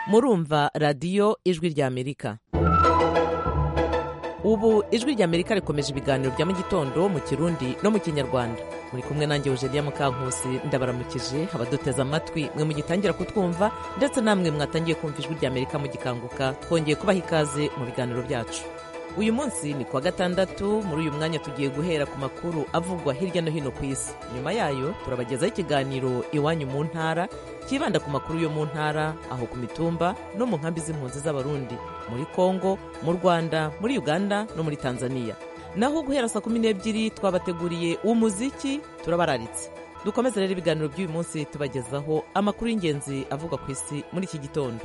murumva radiyo ijwi ry'amerika ubu ijwi ry'amerika rikomeje ibiganiro bya mu gitondo mu kirundi no mu kinyarwanda muri kumwe nanjye eugenia mukankusi ndabaramukije abaduteze amatwi mwe mugitangira kutwumva ndetse namwe mwatangiye kumva ijwi ry'amerika mugikanguka twongeye kubaha ikaze mu biganiro byacu uyu munsi ni kuwa gatandatu muri uyu mwanya tugiye guhera ku makuru avugwa hirya no hino ku isi nyuma yayo turabagezaho ikiganiro iwanyu mu ntara cyibanda ku makuru yo mu ntara aho ku mitumba no mu nkambi z'impunzi z'abarundi muri kongo mu rwanda muri uganda no muri tanzania naho guhera saa kumi n'ebyiri twabateguriye umuziki turabararitse dukomeze rero ibiganiro by'uyu munsi tubagezaho amakuru y'ingenzi avugwa ku isi muri iki gitondo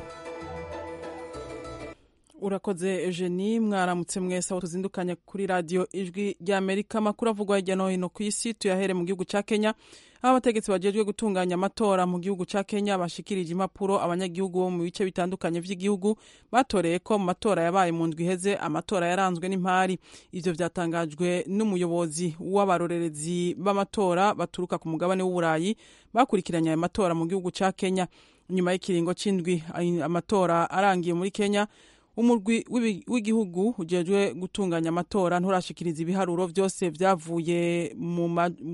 urakoze eugenie mwaramutse mwese aho tuzindukanye kuri radiyo ijwi ry'amerika amakuru avugwa hirya no hino ku isi tuyahere mu gihugu cya kenya aho abategetsi bajejwe gutunganya amatora mu gihugu cya kenya bashikirije impapuro abanyagihugu bo mu bice bitandukanye by'igihugu batoreye ko mu matora yabaye mu ndwi iheze amatora yaranzwe n'impari ivyo vyatangajwe n'umuyobozi w'abarorerezi b'amatora baturuka ku mugabane w'uburayi bakurikiranye ayo matora mu gihugu cya kenya nyuma y'ikiringo c'indwi amatora arangiye muri kenya umurwi w'igihugu ujejwe gutunganya amatora nturashikiriza ibiharuro byose byavuye mu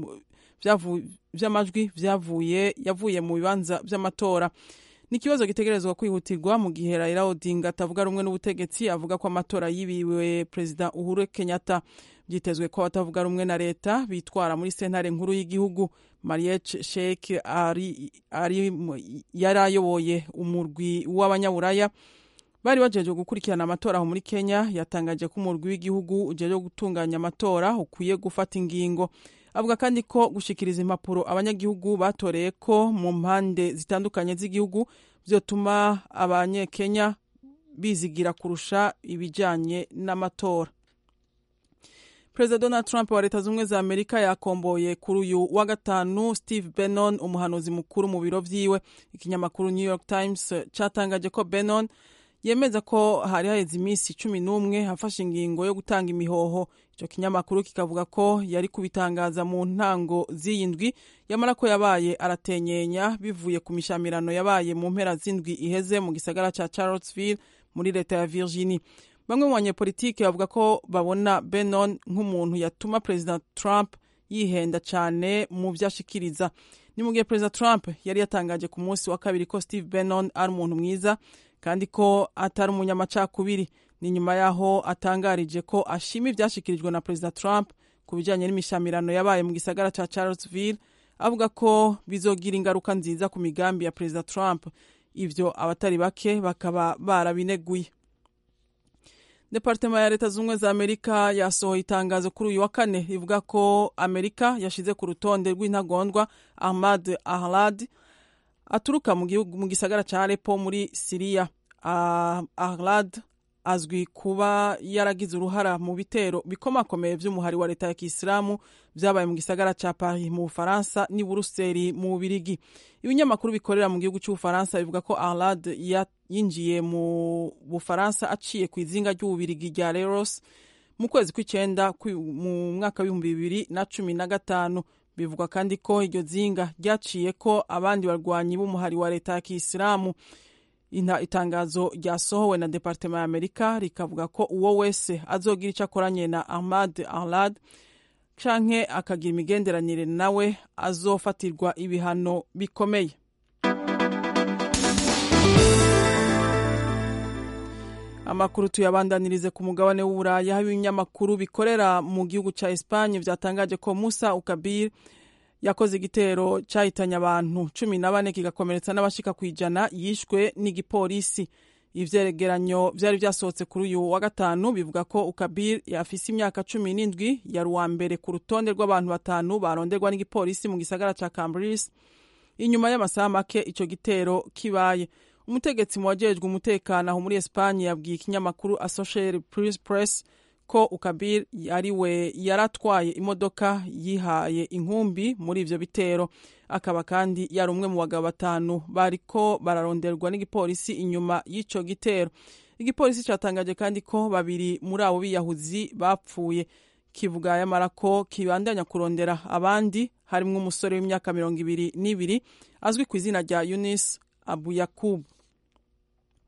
vy'amajwi vyavuye yavuye mu bibanza vy'amatora ni ikibazo gitegerezwa kwihutirwa mu gihe Raila Odinga atavuga rumwe n'ubutegetsi avuga ko amatora yibiwe perezida Uhuru Kenyatta byitezwe ko abatavuga rumwe na leta bitwara muri sentare nkuru y'igihugu Mariech Sheikh ari, ari yari ayoboye umurwi w'abanyaburaya bari bajejwe gukurikirana amatora aho muri kenya yatangaje ko umurwi w'igihugu ujejwe gutunganya amatora ukwiye gufata ingingo avuga kandi ko gushikiriza impapuro abanyagihugu batoreye ko mu mpande zitandukanye z'igihugu vyotuma abanyekenya bizigira kurusha ibijanye n'amatora perezida donald trump wa leta z'ubumwe za amerika yakomboye kuri uyu wa gatanu steve bannon umuhanuzi mukuru mu biro vyiwe ikinyamakuru new york times catangaje ko bannon yemeza ko hari haheze iminsi cumi n'umwe hafashe ingingo yo gutanga imihoho icyo kinyamakuru kikavuga ko yari kubitangaza mu ntango z'iyi ndwi yamara ko yabaye aratenyenya bivuye ku mishamirano yabaye mu mpera z'indwi iheze mu gisagara cya charlottesville muri leta ya virginie bamwe mu banyepolitiki bavuga ko babona benon nk'umuntu yatuma perezida trump yihenda cyane mu byo ashikiriza ni mu gihe perezida trump yari yatangaje ku munsi wa kabiri ko steve benon ari umuntu mwiza kandi ko atari umunyamacakubiri ni nyuma y'aho atangarije ko ashima ibyashyikirijwe na perezida trump ku bijyanye n'imishamirano yabaye mu gisagara cya charlottesville avuga ko bizogira ingaruka nziza ku migambi ya perezida trump ibyo abatari bake bakaba barabineguye departema ya leta z'ubumwe za amerika yasohoye itangazo kuri uyu wa kane rivuga ko amerika yashyize ku rutonde rw'intagondwa ahmad ahlad aturuka mu gihugu mu gisagara cya Aleppo muri Siriya uh, Ahlad azwi kuba yaragize uruhara mu bitero bikomakomeye by'umuhari wa leta ya Kisilamu byabaye mu gisagara cya Paris mu Bufaransa n'i Buruseli mu Bubirigi ibinyamakuru bikorera mu gihugu cy'Ubufaransa bivuga ko Ahlad yinjiye mu Bufaransa aciye ku izinga ry'Ububirigi rya Leros mu kwezi kw'icyenda mu mwaka w'ibihumbi bibiri na cumi na gatanu bivugwa kandi ko iryo zinga ryaciye ko abandi barwanyi b'umuhari wa leta ya kisilamu itangazo ryasohowe na departema ya amerika rikavuga ko uwo wese azogira icyo akoranye na ahmad ahlad canke akagira imigenderanire nawe azofatirwa ibihano bikomeye amakuru tuyabandanirize ku mugabane w'uburaya aho ibinyamakuru bikorera mu gihugu cya Espagne byatangaje ko Musa Ukabir yakoze igitero cyahitanye abantu cumi na bane kigakomeretsa n'abashika ku ijana yishwe n'igipolisi ivyegeranyo vyari vyasohotse kuri uyu wa gatanu bivuga ko Ukabir yafise imyaka cumi n'indwi yari uwa mbere ku rutonde rw'abantu batanu baronderwa n'igipolisi mu gisagara ca Cambridge inyuma y'amasaha make ico gitero kibaye umutegetsi mu wajejwe umutekano aho muri Espagne yabwiye ikinyamakuru Associated Press ko Ukabir ari we yaratwaye imodoka yihaye inkumbi muri ivyo bitero akaba kandi yari umwe mu bagabo batanu bariko bararonderwa n'igipolisi inyuma y'ico gitero igipolisi catangaje kandi ko babiri muri abo biyahuzi bapfuye kivuga yamara ko kibandanya kurondera abandi harimwo umusore w'imyaka mirongo ibiri n'ibiri azwi ku izina rya Yunis Abu Yakub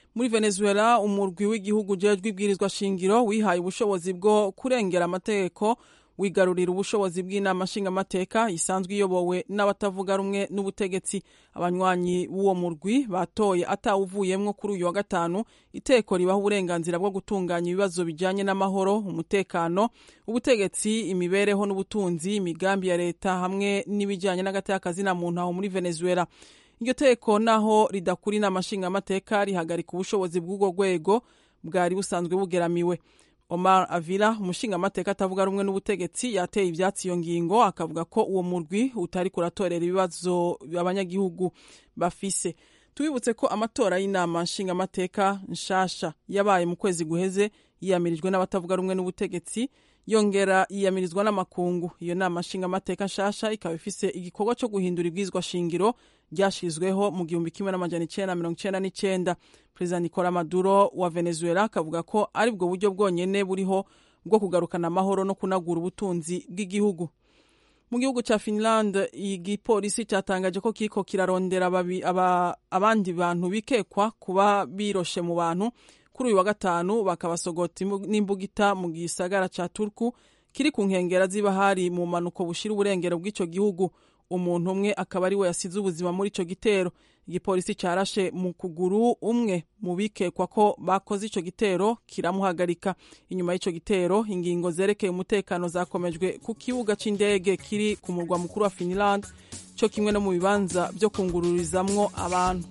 muri venezuela umurwi w'igihugu ujejwe ibwirizwa shingiro wihaye ubushobozi bwo kurengera amategeko wigarurira ubushobozi bw'inama nshingamateka isanzwe iyobowe n'abatavuga rumwe n'ubutegetsi abanywanyi b'uwo murwi batoye atawuvuyemwo kuri uyu wa gatanu iteko ribaha uburenganzira bwo gutunganya ibibazo bijyanye n'amahoro umutekano ubutegetsi imibereho n'ubutunzi imigambi ya leta hamwe n'ibijyanye n'agateka na muntu aho muri venezuela iryo teko naho ridakura inama nshingamateka rihagarika ubushobozi bw'ubwo rwego bwari busanzwe bugeramiwe Omar Avila umushingamateka atavuga rumwe n'ubutegetsi yateye ivyatsi iyo ngingo akavuga ko uwo murwi utari kuratorera ibibazo abanyagihugu bafise tubibutse ko amatora y'inama nshingamateka nshasha yabaye mu kwezi guheze yiyamirijwe n'abatavuga rumwe n'ubutegetsi yongera yiyamirizwa n'amakungu iyo nama nshingamateka nshasha ikaba ifise igikorwa cyo guhindura ibwizwa shingiro ryashizweho mu gihumbi kimwe n'amajana icenda mirongo icenda n'icenda perezida nicola maduro wa venezuela akavuga ko ari bwo buryo bwonyene buriho bwo kugarukana amahoro no kunagura ubutunzi bw'igihugu mu gihugu ca finland igipolisi cyatangaje ko kiriko kirarondera abandi bantu bikekwa kuba biroshe mu bantu kuri uyu wa gatanu bakabasogota n'imbugita mu gisagara ca turku kiri ku nkengera z'ibahari mu mpanuko bushira uburengero bw'ico gihugu umuntu umwe akaba ari we yasize ubuzima muri ico gitero igipolisi carashe mu kuguru umwe mu bikekwa ko bakoze ico gitero kiramuhagarika inyuma y'ico gitero ingingo zerekeye umutekano zakomejwe ku kibuga c'indege kiri ku murwa mukuru wa finland co kimwe no mu bibanza vyo kungururizamwo abantu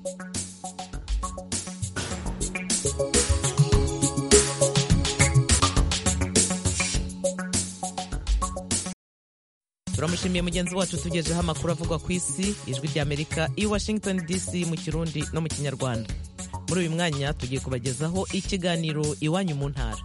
turamushimiye mugenzi wacu tugejeho amakuru avugwa ku isi ijwi ry'amerika i washington dc mu kirundi no mu kinyarwanda muri uyu mwanya tugiye kubagezaho ikiganiro iwanyu mu ntara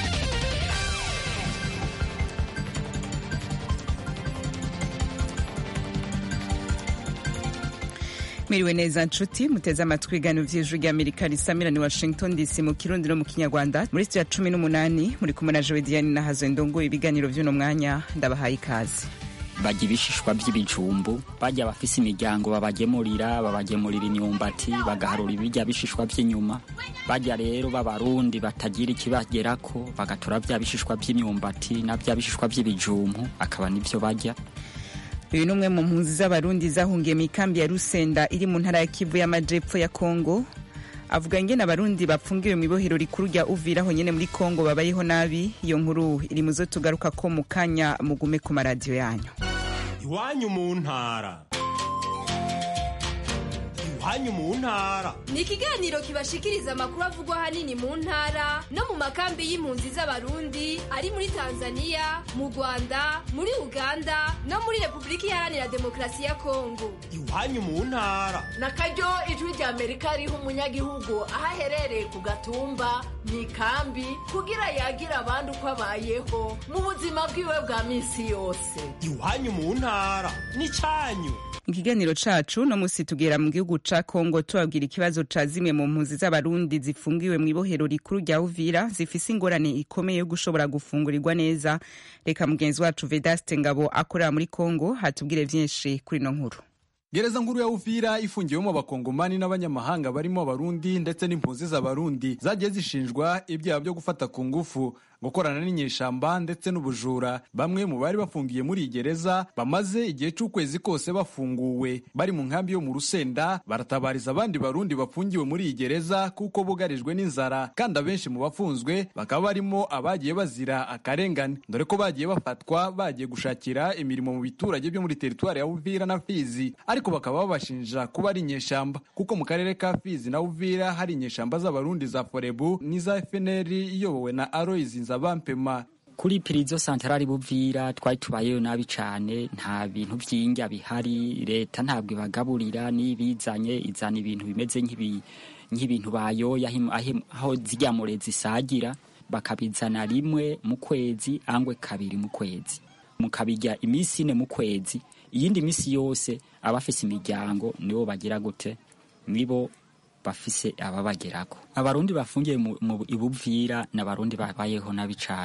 mwiriwe neza nshuti muteze amatwi ibiganiro vy'ijwi ry'amerika risamira ni washington dc mu kirundi no mu kinyarwanda muri sitiyo ya cumi n'umunani muri kumwe na jowe diane nahazo ndongoye ibiganiro vy'uno mwanya ndabahaye ikaze bajya ibishishwa by'ibijumbu bajya abafise imiryango babagemurira babagemurira imyumbati bagaharura ibirya bishishwa by'inyuma bajya rero b'abarundi batagira ikibagerako bagatora bya bishishwa by'imyumbati na bya bishishwa by'ibijumbu akaba nivyo bajya uyu ni umwe mu mpunzi z'abarundi zahungiye mu ikambi ya rusenda iri mu ntara ya kivu y'amajepfo ya kongo avuga ingene abarundi bapfungiwe mu ibohero rikuru rya uvira aho nyene muri kongo babayeho nabi iyo nkuru iri mu zo tugaruka ko mu kanya mugume ku maradiyo yanyu iwanyu mu ntara iwanyu mu ntara ni ikiganiro kibashikiriza amakuru avugwa ahanini mu ntara no mu makambi y'impunzi z'abarundi ari muri tanzania mu rwanda muri uganda no muri repubulika iharanira demokarasi ya kongo iwanyu mu ntara na karyo ijwi rya amerika riha umunyagihugu aho aherereye ku gatumba mu ikambi kugira yagira abandi uko abayeho mu buzima bwiwe bwa minsi yose iwanyu mu ntara ni cyanyu ikiganiro cacu no musi tugera mu gihugu ca kongo tubabwira ikibazo ca zimwe mu mpunzi z'abarundi zifungiwe mu ibohero rikuru rya uvira zifise ingorane ikomeye yo gushobora gufungurirwa neza reka mugenzi wacu vedaste ngabo akorera muri kongo hatubwire vyinshi kuri ino nkuru gereza nkuru ya uvira ifungiwemo abakongomani n'abanyamahanga barimo abarundi ndetse n'impunzi z'abarundi zagiye zishinjwa ibyaha byo gufata ku ngufu gukorana n'inyeshamba ndetse n'ubujura bamwe mu bari bafungiye muri iyi gereza bamaze igihe cy'ukwezi kose bafunguwe bari mu nkambi yo mu rusenda baratabariza abandi barundi bafungiwe muri iyi gereza kuko bugarijwe n'inzara kandi abenshi mu bafunzwe bakaba barimo abagiye bazira akarengane dore ko bagiye bafatwa bagiye gushakira imirimo mu biturage byo muri teritwari ya uvira na fizi ariko bakaba babashinja kuba ari inyeshamba kuko mu karere ka fizi na uvira hari inyeshamba z'abarundi za forebu n'iza fnr iyobowe na aloyizi nzabampema kuri pirizo santarari buvira twari tubayeho nabi cyane nta bintu by'indya bihari leta ntabwo ibagaburira n'ibizanye izana ibintu bimeze nk'ibintu bayoya aho zijya mure zisagira bakabizana rimwe mu kwezi angwe kabiri mu kwezi mukabijya iminsi ine mu kwezi iyindi minsi yose abafise imiryango nibo bagira gute nibo bafise ababagerako abarundi bafungiye mu ibuvira n'abarundi babayeho nabi cane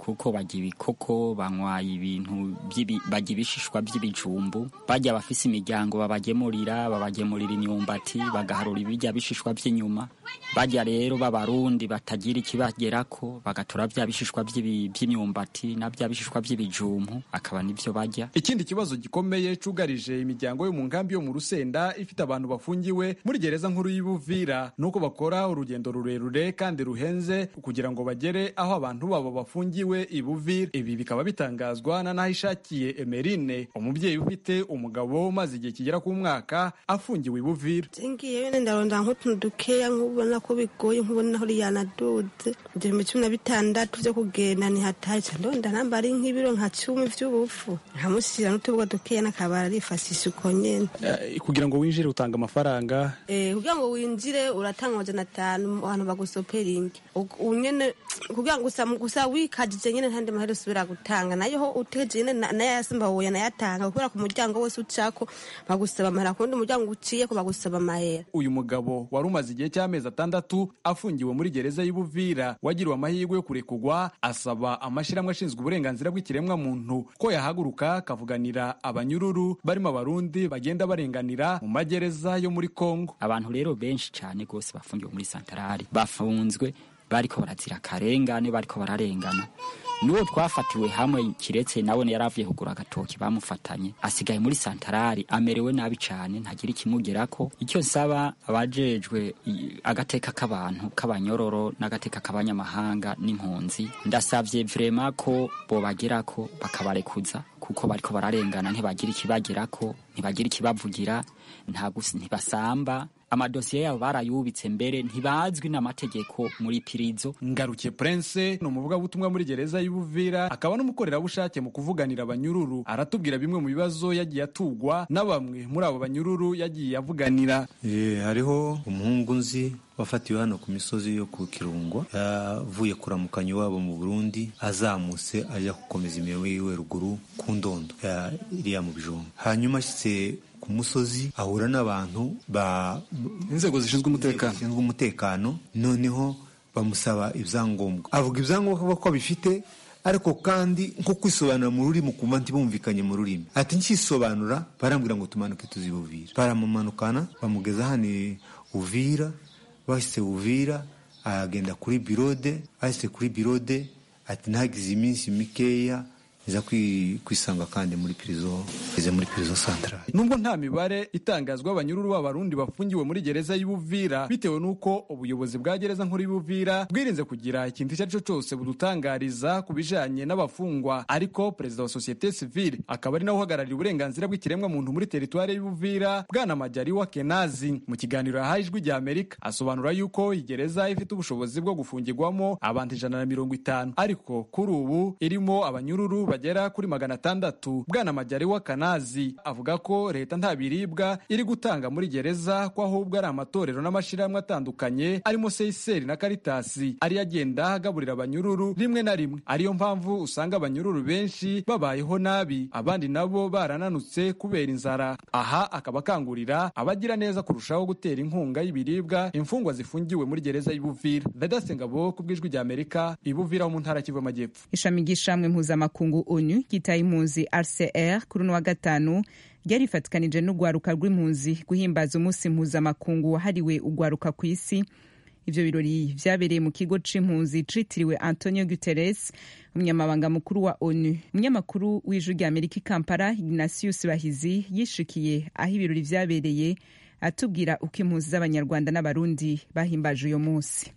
kuko barya ibikoko banywa ibintu by'ibi- barya ibishishwa by'ibijumbu barya abafise imiryango babagemurira babagemurira imyumbati bagaharura ibirya bishishwa by'inyuma barya rero b'abarundi batagira ikibagerako bagatora bya bishishwa by'ibi- by'imyumbati na bya bishishwa by'ibijumbu akaba nibyo barya ikindi kibazo gikomeye cugarije imiryango yo mu nkambi yo mu rusenda ifite abantu bafungiwe muri gereza nkuru y'ibuvira nuko bakora urugendo rurerure kandi ruhenze kugira ngo bagere aho abantu babo bafungiwe ibuvira ibi bikaba bitangazwa na nahishakiye emerine umubyeyi ufite umugabo umaze igihe kigera ku mwaka afungiwe ibuvira ngiye wenda ndaronda nk'utuntu dukeya nk'ubona ko bigoye nk'ubona aho yanaduze igihumbi cumi na bitandatu byo kugenda ntihataye ca ndonda namba ari nk'ibiro nka cumi vy'ubufu nkamushyira n'utubuga dukeya n'akabara arifashisha uko nyene kugira ngo winjire utanga amafaranga Eh, kugira ngo winjire uratanga amajana atanu abantu bagusopera indi unyene kugira ngo gusa gusa wikajije nyene ntandi mahera usubira gutanga nayo ho uteje nyene na- nayo yasimba woya nayatanga kubera ku muryango wose ucako bagusaba amahera kundi umuryango uciyeko bagusaba amahera uyu mugabo wari umaze igihe cy'amezi atandatu afungiwe muri gereza y'Ibuvira wagiriwe amahirwe yo kurekurwa asaba amashyirahamwe ashinzwe uburenganzira bw'ikiremwa muntu ko yahaguruka akavuganira abanyururu barimo abarundi bagenda barenganira mu magereza yo muri Kongo abantu rero benshi cyane rwose bafungiwe muri santarari bafunzwe bariko barazira akarengane bariko bararengana n'uwo twafatiwe hamwe kiretse nawe yari avuye kugura agatoki bamufatanye asigaye muri santarari amerewe nabi cyane ntagira ikimugerako icyo nsaba abajejwe i- agateka k'abantu k'abanyororo n'agateka k'abanyamahanga n'impunzi ndasavye vrema ko bobagerako bakabarekuza kuko bariko bararengana ntibagira ikibagerako ntibagira ikibavugira nta gus- ntibasamba amadosiye yabo barayubitse mbere ntibazwi n'amategeko muri pirizo Ngarukiye Prince ni umuvugabutumwa muri gereza y'Ubuvira akaba n'umukorerabushake mu kuvuganira abanyururu aratubwira bimwe mu bibazo yagiye atugwa na bamwe muri abo banyururu yagiye avuganira Eh, hariho umuhungu nzi wafatiwe hano ku misozi yo ku kirungo yavuye kuramukanya iwabo mu burundi azamutse ajya gukomeza imirimo yiwe ruguru ku ndondo ya- iriya mu bijumba hanyuma ashyitse ku musozi ahura n'abantu ba inzego zishinzwe umutekano zishinzwe umutekano noneho bamusaba ibyangombwa avuga ibyangombwa ko abifite ariko kandi nko kwisobanura mu rurimi ukumva ntibumvikanye mu rurimi ati nkisobanura barambwira ngo tumanuke tuzibuvira baramumanukana bamugeza hano i uvira bahise uvira aragenda kuri birode ahise kuri birode ati ntagize iminsi mikeya iza kwi- kwisanga kandi muri pirizo ize muri pirizo santarari nubwo nta mibare itangazwa abanyururu b'abarundi bafungiwe muri gereza y'Ubuvira bitewe n'uko ubuyobozi bwa gereza nkuru y'Ubuvira bwirinze kugira ikintu icyo ari cyo cyose budutangariza ku bijanye n'abafungwa ariko perezida wa sosiyete sivile akaba ari nawe uhagarariye uburenganzira bw'ikiremwa muntu muri teritwari y'Ubuvira bwana Majaliwa Kenazi mu kiganiro yahaye ijwi rya Amerika asobanura yuko iyi gereza ifite ubushobozi bwo gufungirwamo abantu ijana na mirongo itanu ariko kuri ubu irimo abanyururu bagera kuri magana atandatu bwana Majaliwa Kanazi avuga ko leta nta biribwa iri gutanga muri gereza ko ahubwo ari amatorero n'amashyirahamwe atandukanye arimo Seiseri na Karitasi ari agenda agaburira abanyururu rimwe na rimwe ariyo mpamvu usanga abanyururu benshi babayeho nabi abandi nabo barananutse kubera inzara aha akaba akangurira abagira neza kurushaho gutera inkunga y'ibiribwa imfungwa zifungiwe muri gereza y'Ibuvira Vedaste Ngabo ku bw'ijwi rya Amerika Ibuvira ho mu ntara y'Kivu y'Amajyepfo ishami ry'ishamwe mpuzamakungu onu ryitaye impunzi rcr kuri uno wa gatanu ryarifatikanije n'urwaruka rw'impunzi guhimbaza umunsi mpuzamakungu wahariwe urwaruka ku isi ivyo birori vyabereye mu kigo c'impunzi citiriwe antonio guterres umunyamabanga mukuru wa onu umunyamakuru w'ijwi rya amerika i kampala ignatius bahizi yishikiye aho ibirori vyabereye atubwira uko impunzi z'abanyarwanda n'abarundi bahimbaje uyo munsi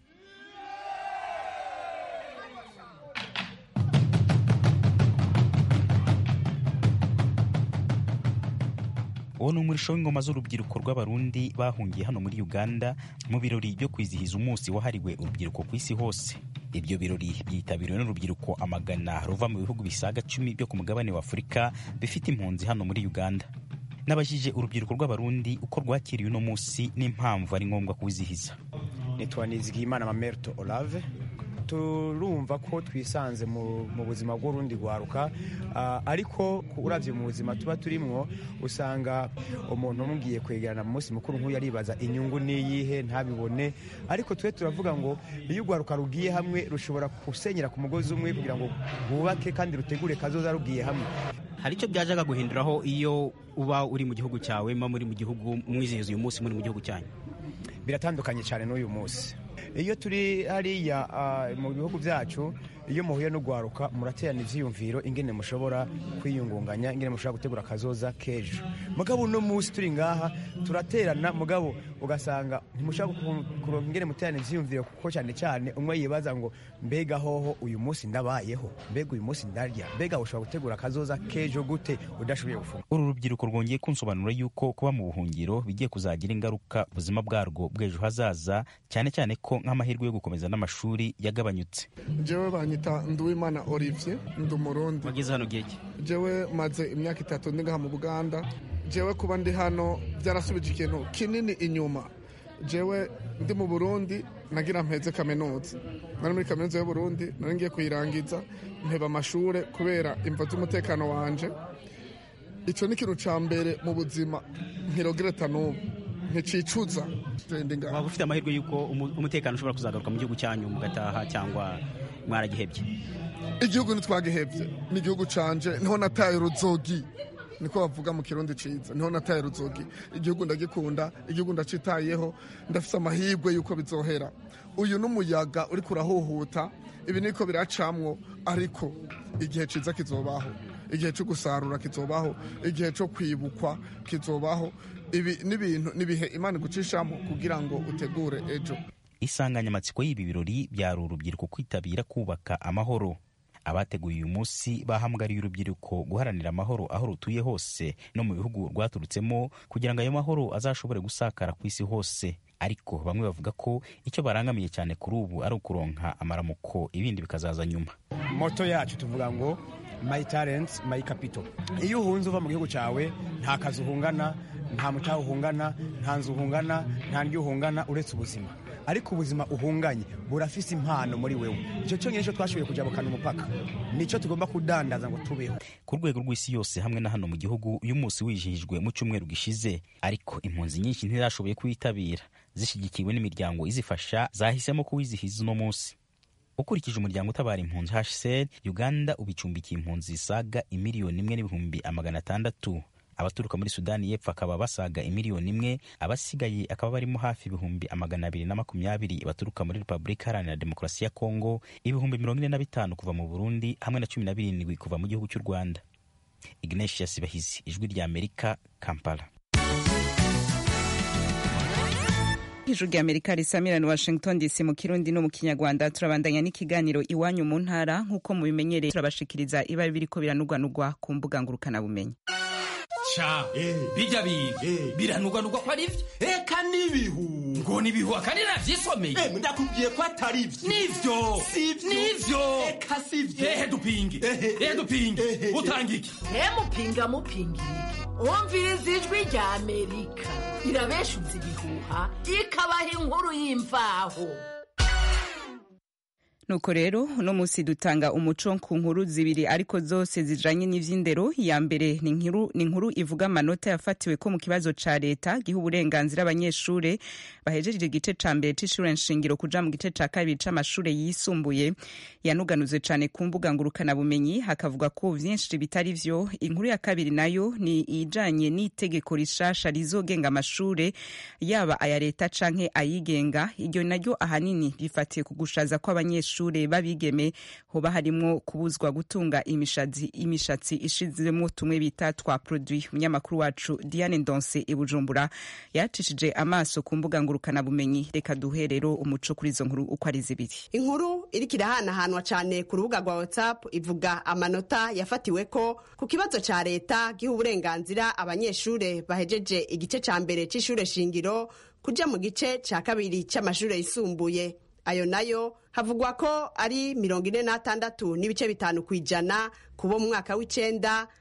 uwo ni umurisho w'ingoma z'urubyiruko rw'abarundi bahungiye hano muri uganda mu birori byo kwizihiza umunsi wahariwe urubyiruko ku isi hose ibyo birori byitabiriwe n'urubyiruko amagana ruva mu bihugu bisaga cumi byo ku mugabane wa afurika bifite impunzi hano muri uganda nabajije urubyiruko rw'abarundi uko rwakiriye uno munsi n'impamvu ari ngombwa kuwizihiza nitwa nizigiyimana mamerto olave turumva ko twisanze mu mu buzima bw'urundi rwaruka Ah, ariko ku- uravye mu buzima tuba turimwo usanga umuntu umubwiye kwegerana mu munsi mukuru nk'uyu aribaza inyungu niyihe ntabibone ariko twe turavuga ngo iyo urwaruka rugiye hamwe rushobora gusenyera ku mugozi umwe kugira ngo rwubake kandi rutegure kazoza rugiye hamwe hari icyo byajaga guhinduraho iyo uba uri mu gihugu cyawe muba muri mu gihugu mwizihiza uyu munsi muri mu gihugu cyanyu biratandukanye cyane n'uyu munsi iyo turi hariya ah, mu bihugu byacu iyo muhuye n'urwaruka muraterana ivyiyumviro ingene mushobora kwiyungunganya ingene mushobora gutegura akazoza k'ejo mugabo uno munsi turi ngaha turaterana mugabo ugasanga ntimushobora ku- kuronka ingene muterana ivyiyumviro kuko cyane cyane umwe yibaza ngo mbega hoho uyu munsi ndabayeho mbega uyu munsi ndarya mbega ushobora gutegura akazoza k'ejo gute udashoboye gufunga uru rubyiruko rwongeye kunsobanura yuko kuba mu buhungiro bigiye kuzagira ingaruka ubuzima bwarwo bw'ejo hazaza cyane cyane ko nk'amahirwe yo gukomeza n'amashuri yagabanyutse jewe banyita nduwimana olivier ndi umurundi wageze hano gihe ki jewe maze imyaka itatu ndi ngaha mu buganda jewe kuba ndi hano byarasubije ikintu kinini inyuma jewe ndi mu burundi nagira mpeze kaminuza nari muri kaminuza y'uburundi nari ngiye kuyirangiza mpeba amashure kubera imvo z'umutekano wanje icyo ni ikintu cya mbere mu buzima nkirogereta n'ubu nticicuza ndi ngaha waba ufite amahirwe y'uko umu- umutekano ushobora kuzagaruka mu gihugu cyanyu mugataha cyangwa mwaragihebye igihugu ntitwagihebye ni igihugu canje niho nataye uruzogi niko bavuga mu kirundi ciza niho nataye uruzogi igihugu ndagikunda igihugu ndacitayeho ndafise amahirwe y'uko bizohera uyu n'umuyaga uriko urahuhuta ibi niko biracamwo ariko igihe ciza kizobaho igihe cyo gusarura kizobaho igihe cyo kwibukwa kizobaho ibi n'ibintu n'ibihe imana igucishamo kugira ngo utegure ejo insanganyamatsiko y'ibi birori byari urubyiruko kwitabira kubaka amahoro abateguye uyu munsi bahamagariye urubyiruko guharanira amahoro aho rutuye hose no mu bihugu rwaturutsemo kugira ngo ayo mahoro azashobore gusakara ku isi hose ariko bamwe bavuga ko icyo barangamiye cyane kuri ubu ari ukuronka amaramuko ibindi bikazaza nyuma moto yacu tuvuga ngo my talents my capital iyo uhunze uva mu gihugu cyawe nta kazi uhungana nta mutaha uhungana nta nzu uhungana nta ndyo uhungana uretse ubuzima ariko ubuzima uhunganye burafise impano muri wewe icyo cyonyine cyo twashoboye kujabukana umupaka nicyo tugomba kudandaza ngo tubeho ku rwego rw'isi yose hamwe na hano mu gihugu uyu munsi wijihijwe mu cyumweru gishize ariko impunzi nyinshi ntizashoboye kuwitabira zishyigikiwe n'imiryango izifasha zahisemo kuwizihiza uno munsi ukurikije umuryango utabara impunzi hcr uganda ubu icumbikiye impunzi zisaga imiliyoni imwe n'ibihumbi amagana atandatu abaturuka muri sudani y'epfo akaba basaga imiliyoni imwe abasigaye akaba barimo hafi ibihumbi amagana abiri na makumyabiri baturuka muri repubulika iharanira demokarasi ya kongo ibihumbi mirongo ine na bitanu kuva mu burundi hamwe na cumi na birindwi kuva mu gihugu cy'u rwanda ignatius bahizi ijwi rya amerika kampala ijuru rya amerika risamirana washington dc mu kirundi no mu kinyarwanda turabandanya n'ikiganiro iwanyu mu ntara nk'uko mubimenyereye turabashikiriza ibari biriko biranugwanugwa ku mbuga ngurukanabumenyi ca bijya bintu biranugwanugwa ko ari byo eka n'ibihu ngo n'ibihu akandi navyisomeye ndakubwiye ko atari byo nivyo nivyo eka sivyo ehe dupinge ehe dupinge utanga iki mupinga mupingira wumviriza ijwi rya amerika irabeshuza ibihuha ikabaha inkuru y'imvaho nuko rero uno munsi dutanga umuco ku nkuru zibiri ariko zose zijanye n'ivy'indero iya mbere ni inkuru ni inkuru ivuga amanota yafatiwe ko mu kibazo ca leta giha uburenganzira abanyeshure bahejeje igice ca mbere c'ishure nshingiro kuja mu gice ca kabiri c'amashure yisumbuye yanuganuzwe cane ku mbuga ngurukana bumenyi hakavuga ko vyinshi bitari vyo inkuru ya kabiri nayo ni ijanye n'itegeko rishasha rizogenga amashure yaba aya leta canke ayigenga iryo naryo ahanini rifatiye ku gushaza kw'abanyeshure abanyeshure babigeme hoba harimwo kubuzwa gutunga imishatsi imishatsi ishizemo tumwe bita twa produit umunyamakuru wacu Diane Ndonse i Bujumbura yacishije amaso ku mbuga ngurukana bumenyi reka duhe rero umuco kuri izo nkuru uko ari zibiri inkuru iriko irahanahanwa cane ku rubuga rwa whatsapp ivuga amanota yafatiwe ko ku kibazo ca leta giha uburenganzira abanyeshure bahejeje igice ca mbere c'ishure shingiro kuja mu gice ca kabiri c'amashure yisumbuye ayo nayo havugwa ko ari mirongo ine n'atandatu n'ibice bitanu ku ijana ku bo mu mwaka w'icenda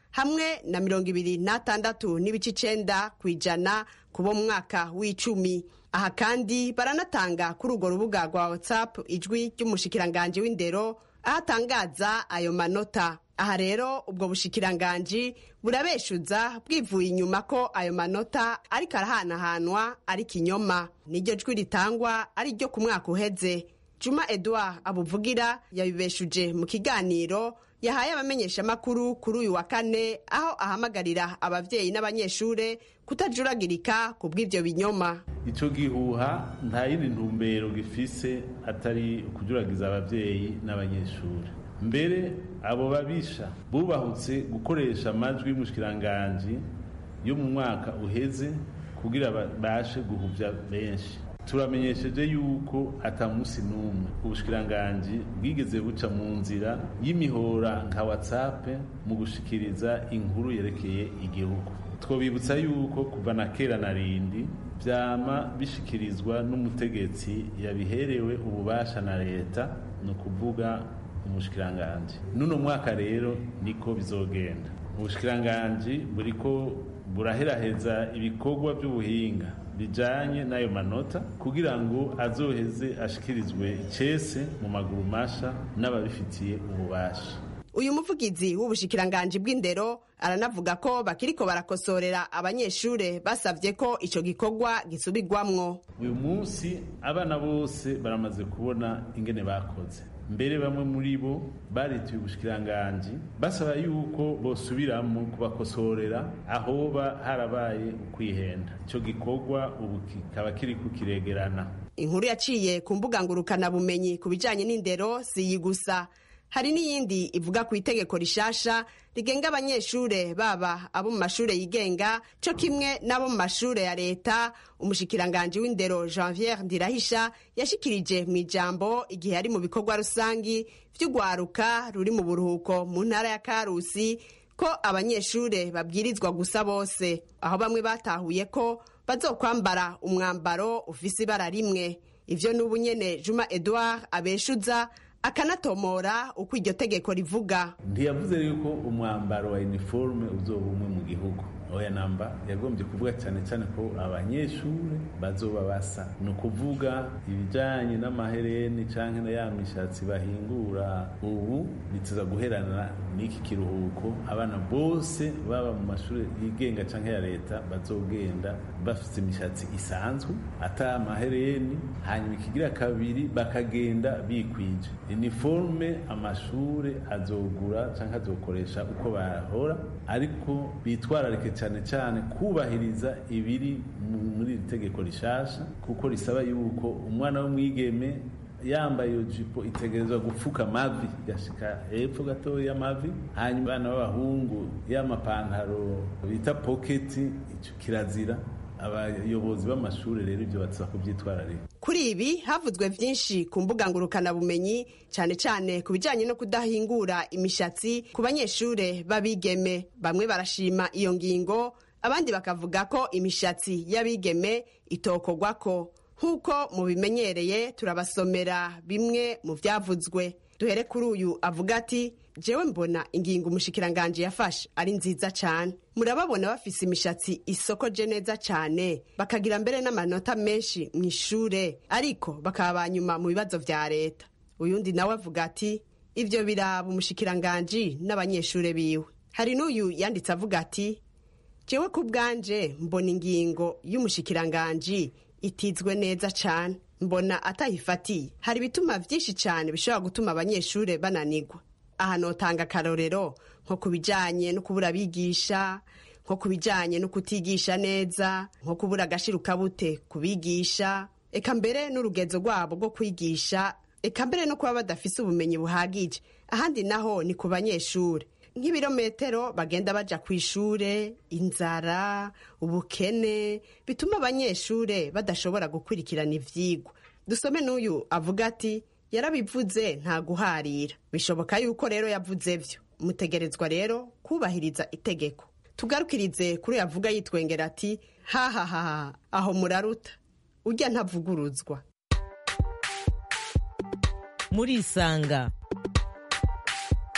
hamwe na mirongo ibiri n'atandatu n'ibice icenda ku ijana ku bo mu mwaka w'icumi aha kandi baranatanga kuri urwo rubuga rwa whatsapp ijwi ry'umushikiranganji w'indero aho atangaza ayo manota aha rero ubwo bushikiranganji burabeshuza bwivuye inyuma ko ayo manota ariko arahanahanwa ari kinyoma niryo jwi ritangwa ari ryo ku mwaka uheze juma edouard abuvugira yabibeshuje mu kiganiro yahaye abamenyeshamakuru kuri uyu wa kane aho ahamagarira ababyeyi n'abanyeshure kutajuragirika ku bw'ibyo binyoma icyo gihuha nta yindi ntumbero gifise atari ukujuragiza ababyeyi n'abanyeshuri mbere abo babisha bubahutse gukoresha amajwi y'umushikiranganji yo mu mwaka uheze kugira babashe guhuvya benshi turamenyesheje yuko ata munsi n'umwe ubushikiranganji bwigeze buca mu nzira y'imihora nka whatsapp mu gushikiriza inkuru yerekeye igihugu twobibutsa yuko kuva na kera na rindi vyama bishikirizwa n'umutegetsi yabiherewe ububasha na leta ni ukuvuga umushikiranganji n'uno mwaka rero niko bizogenda ubushikiranganji buriko buraheraheza ibikorwa by'ubuhinga bijanye n'ayo manota kugira ngo azoheze ashikirizwe icese mu maguru masha n'ababifitiye ububasha uyu muvugizi w'ubushikiranganji bw'indero aranavuga ko bakiriko barakosorera abanyeshure basavye ko ico gikorwa gisubirwamwo uyu munsi abana bose baramaze kubona ingene bakoze mbere bamwe muri bo barituye ubushikiranganji basaba yuko bosubiramo kubakosorera ahoba harabaye ukwihenda ico gikorwa ubu kikaba kiriko kiregerana inkuru yaciye ku mbuga ngurukanabumenyi ku bijanye n'indero siyi gusa hari n'iyindi ivuga ku itegeko rishasha rigenga abanyeshure baba abo mu mashure yigenga co kimwe n'abo mu mashure ya leta umushikiranganji w'indero janviere ndirahisha yashikirije mu ijambo igihe ari mu bikorwa rusangi vy'urwaruka ruri mu buruhuko mu ntara ya karusi ko abanyeshure babwirizwa gusa bose aho bamwe batahuye ko bazokwambara umwambaro ufise ibara rimwe ivyo n'ubu nyene juma edouard abeshuza akanatomora uko iryo tegeko rivuga ntiyavuze yuko umwambaro wa uniforme uzoba umwe mu gihugu oya namba yagombye kuvuga cyane cyane ko abanyeshuri bazoba basa ni ukuvuga ibijyanye n'amahereni cyangwa na ya mishatsi bahingura ubu bituza guherana n'iki kiruhuko abana bose baba mu mashuri yigenga cyangwa ya leta bazogenda bafite imishatsi isanzwe ata amahereni hanyuma ikigira kabiri bakagenda bikwije iniforme amashuri azogura cyangwa azokoresha uko bahora ariko bitwararike cyane cyane kubahiriza ibiri muri iri tegeko rishasha kuko risaba yuko umwana w'umwigeme yambaye iyo jipo itegerezwa gupfuka amavi igashika hepfo gatoya y'amavi hanyuma abana b'abahungu y'amapantaro bita poketi icyo kirazira abayobozi b'amashuri rero ibyo batsa kubyitwararika kuri ibi havuzwe byinshi ku mbuga ngurukanabumenyi cyane cyane ku bijyanye no kudahingura imishatsi ku banyeshure b'abigeme bamwe barashima iyo ngingo abandi bakavuga ko imishatsi y'abigeme itokorwako nk'uko mubimenyereye turabasomera bimwe mu byavuzwe duhere kuri uyu avuga ati jewe mbona ingingo umushikiranganji yafashe ari nziza cyane murababona bafise imishatsi isokoje neza cyane bakagira mbere n'amanota menshi mu ishure ariko bakaba ba nyuma mu bibazo vya leta uyundi nawe avuga ati ivyo biraba umushikiranganji n'abanyeshure biwe hari n'uyu yanditse avuga ati jewe ku bwanje mbona ingingo y'umushikiranganji itizwe neza cyane mbona atayifatiye hari ibituma byinshi cyane bishobora gutuma abanyeshure bananigwa aha notanga akarorero nko ku bijyanye no kubura abigisha nko ku bijyanye no kutigisha neza nko kubura agashirukabute ku bigisha eka mbere n'urugenzo rwabo rwo kwigisha eka mbere no kuba badafise ubumenyi buhagije ahandi naho ni ku banyeshuri nk'ibirometero bagenda baja ku ishure inzara ubukene bituma abanyeshure badashobora gukurikirana ivyigwa dusome n'uyu avuga ati yarabivuze nta guharira bishoboka yuko rero yavuze vyo mutegerezwa rero kubahiriza itegeko tugarukirize kuri yavuga yitwengera ati hahahaha aho muraruta urya ntavuguruzwa murisanga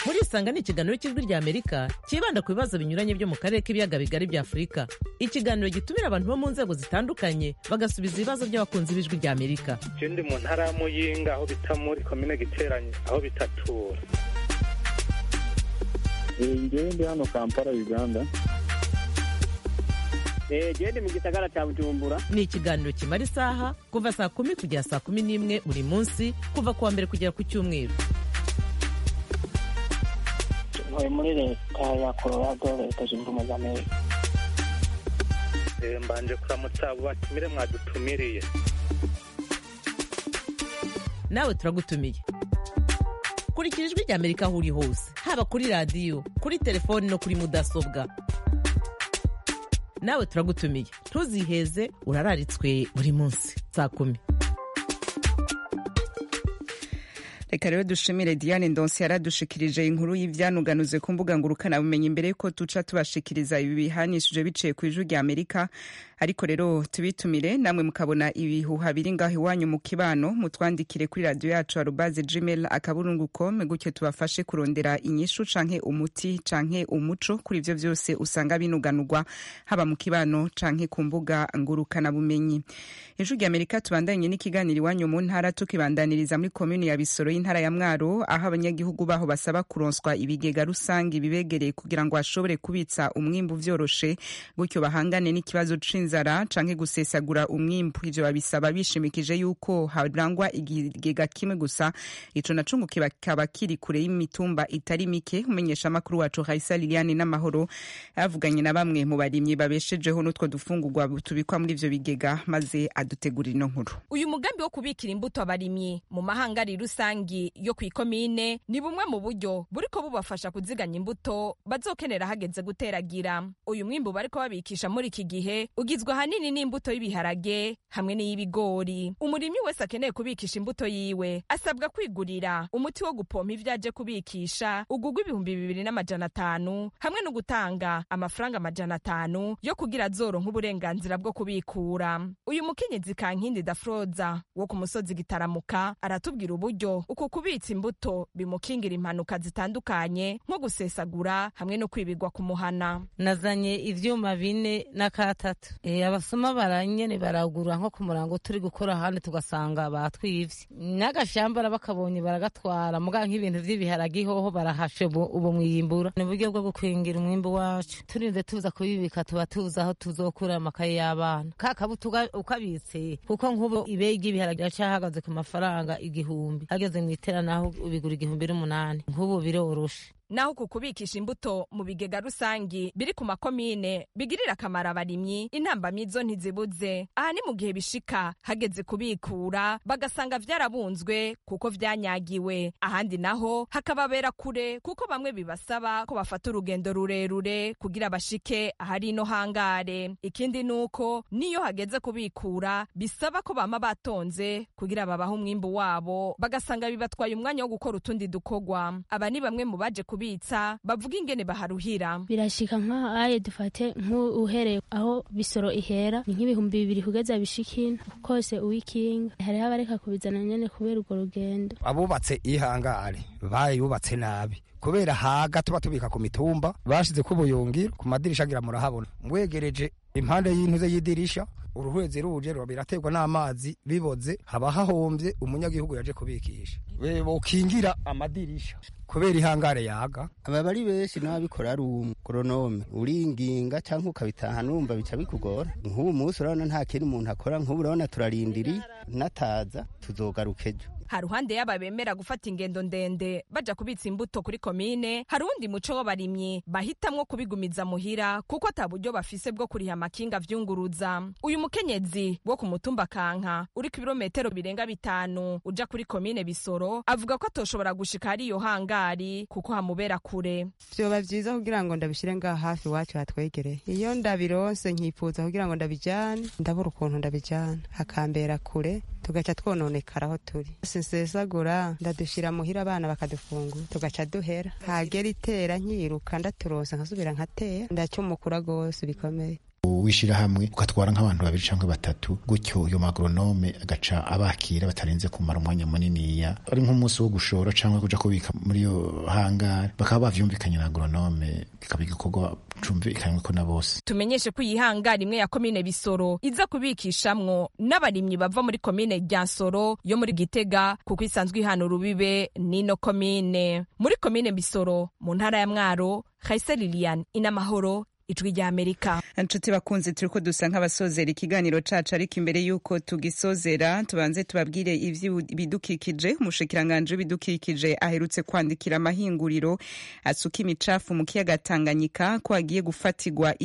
muri isanga ni ikiganiro cy'ijwi rya amerika cyibanda ku bibazo binyuranye byo mu karere k'ibiyaga bigari bya afurika ikiganiro gitumira abantu bo mu nzego zitandukanye bagasubiza ibibazo by'abakunzi b'ijwi rya amerika je ndi mu ntara ya muyinga aho bita muri komine giteranye aho bitatura ngewe ndi hano kampala uganda gende mu gisagara cya bujumbura ni ikiganiro kimara isaha kuva saa kumi kugera saa kumi n'imwe buri munsi kuva ku wa mbere kugera ku cyumweru ntuye muri leta ya colorado leta zunze ubumwe za amerika Eh, mbanje kuramutsa abo batumire mwadutumiriye nawe turagutumiye kurikira ijwi rya amerika aho uri hose haba kuri radiyo kuri telefoni no kuri mudasobwa nawe turagutumiye ntuziheze urararitswe buri munsi saa kumi reka rero dushimire diane ndonsi yaradushikirije inkuru y'ivyanuganuzwe ku mbuga ngurukanabumenyi imbere yuko tuca tubashikiriza ibi bihanishije biciye ku ijwi rya amerika ariko rero tubitumire namwe mukabona ibihuha biri ngaho iwanyu mu kibano mutwandikire kuri radiyo yacu arubaze gmail akaburungu com gutyo tubafashe kurondera inyishu canke umuti canke umuco kuri ivyo vyose usanga binuganurwa haba mu kibano canke ku mbuga ngurukanabumenyi ijwi rya amerika tubandanye n'ikiganiro iwanyu mu ntara tukibandaniriza muri komuni ya bisoro y'intara ya mwaro aho abanyagihugu baho basaba kuronswa ibigega rusange bibegereye kugira ngo bashobore kubitsa umwimbu vyoroshe gutyo bahangane n'ikibazo c'inzara canke gusesagura umwimbu ivyo babisaba bishimikije yuko harangwa igigega kimwe gusa ico naco ngo kikaba kiri kure y'imitumba itari mike umenyesha amakuru wacu Raisa Liliane n'amahoro yavuganye na bamwe mu barimyi babeshejeho n'utwo dufungurwa tubikwa muri ivyo bigega maze adutegurira ino nkuru uyu mugambi wo kubikira imbuto abarimyi mu mahangari rusangi yo ku ikomine ni bumwe mu buryo buriko bubafasha kuziganya imbuto bazokenera hageze guteragira uyu mwimbu bariko babikisha muri iki gihe ugizwe ahanini n'imbuto y'ibiharage hamwe n'iy'ibigori umurimyi wese akeneye kubikisha imbuto yiwe asabwa kwigurira umuti wo gupompa ivyo aje kubikisha ugugwa ibihumbi bibiri n'amajana atanu hamwe no gutanga amafaranga amajana atanu yo kugira azoronka uburenganzira bwo kubikura uyu mukenyezi kankindi dafroza wo ku musozi gitaramuka aratubwira uburyo uku kubitsa imbuto bimukingira impanuka zitandukanye nko gusesagura hamwe no kwibigwa ku muhana nazanye ivyuma bine n'akatatu e, abasoma baranyene baragura nko ku murango turi gukora ahandi tugasanga batwivye n'agashambara bakabonye baragatwara muga nk'ibintu vy'ibiharage hoho barahashe ubu mwiyimbura ni uburyo bwo gukwingira umwimbu wacu turinze tuza kubibika tuba tuzi aho tuzokura amakaye y'abana ka kabuto ukabitse kuko nk'ubu ibeyi ry'ibiharage racahagaze ku mafaranga igihumbi hageze mu itera naho ubigura igihumbi n'umunani nk'ubu biroroshe naho ku kubikisha imbuto mu bigega rusangi biri ku makomine bigirira akamaro abarimyi intambamyi zo ntizibuze aha ni mu gihe bishika hageze kubikura bagasanga vyarabunzwe kuko vyanyagiwe ahandi naho hakababera kure kuko bamwe bibasaba ko bafata urugendo rurerure kugira bashike ahari ino hangare ikindi nuko niyo hageze kubikura bisaba ko bama batonze kugira babahe umwimbu wabo bagasanga bibatwaye umwanya wo gukora utundi dukogwa aba ni bamwe mu baje kubikura kubitsa bavuga ingene baharuhira birashika nk'ahaye dufate nk'uhereye aho bisoro ihera ni nk'ibihumbi bibiri kugeza bishikina kose uwikinga hariho abareka kubizana nyene kubera urwo rugendo abubatse ihangare bayubatse nabi kubera haga tuba tubika ku mitumba bashize ko ubuyungiro ku madirisha agira murahabona mwegereje impande y'intuze y'idirisha uruhwezi ruje ruba biraterwa n'amazi biboze haba hahombye umunyagihugu yaje kubikisha bokingira amadirisha kubera ihangare yaga aba bari benshi n'ababikora ari umugoronome uringinga cyangwa ukabitaha numva bica bikugora nk'ubu munsi urabona nta kintu umuntu akora nk'ubu urabona turarindiriye nataza tuzogaruka ejo haruhande y'aba bemera gufata ingendo ndende baja kubitsa imbuto kuri komine hari uwundi muco w'abarimyi bahitamwo kubigumiza muhira kuko ata buryo bafise bwo kuriha amakinga vyunguruza uyu mukenyezi wo ku mutumba kanka uri ku birometero birenga bitanu uja kuri komine bisoro avuga ko atoshobora gushika hari iyo hangari kuko hamubera kure vyoba vyiza kugira ngo ndabishire ngaha hafi iwacu hatwegereye iyo ndabironse nkifuza kugira ngo ndabijane ndabura ukuntu ndabijana hakambera kure tugaca twononekara aho turi sinsesagura ndadushira muhira abana bakadufungura tugaca duhera hagera itera nkiruka ndaturonse nkasubira nkatera ndacumukura gose bikomeye w'ishyirahamwe ugatwara nk'abantu babiri cyangwa batatu gutyo uyo magronome agaca abakira batarenze kumara umwanya muniniya ari nk'umunsi wo gushora cyangwa kuja kubika muri iyo hangari bakaba bavyumvikanye na agronome kikaba igikorwa cumvikanywe ko na bose tumenyeshe ko iyi hangari imwe ya komine bisoro iza kubikishamwo n'abarimyi bava muri komine rya nsoro yo muri gitega kuko isanzwe ihana urubibe n'ino komine muri komine bisoro mu ntara ya mwaro Khaisa Lilian inamahoro ijwi rya amerika inshuti bakunze turi ko dusa nk'abasozera ikiganiro cacu ariko imbere y'uko tugisozera tubanze tubabwire ivy'ibidukikije umushikiranganje w'ibidukikije aherutse kwandikira amahinguriro asuka imicafu mu kiyaga tanganyika ko agiye gufatirwa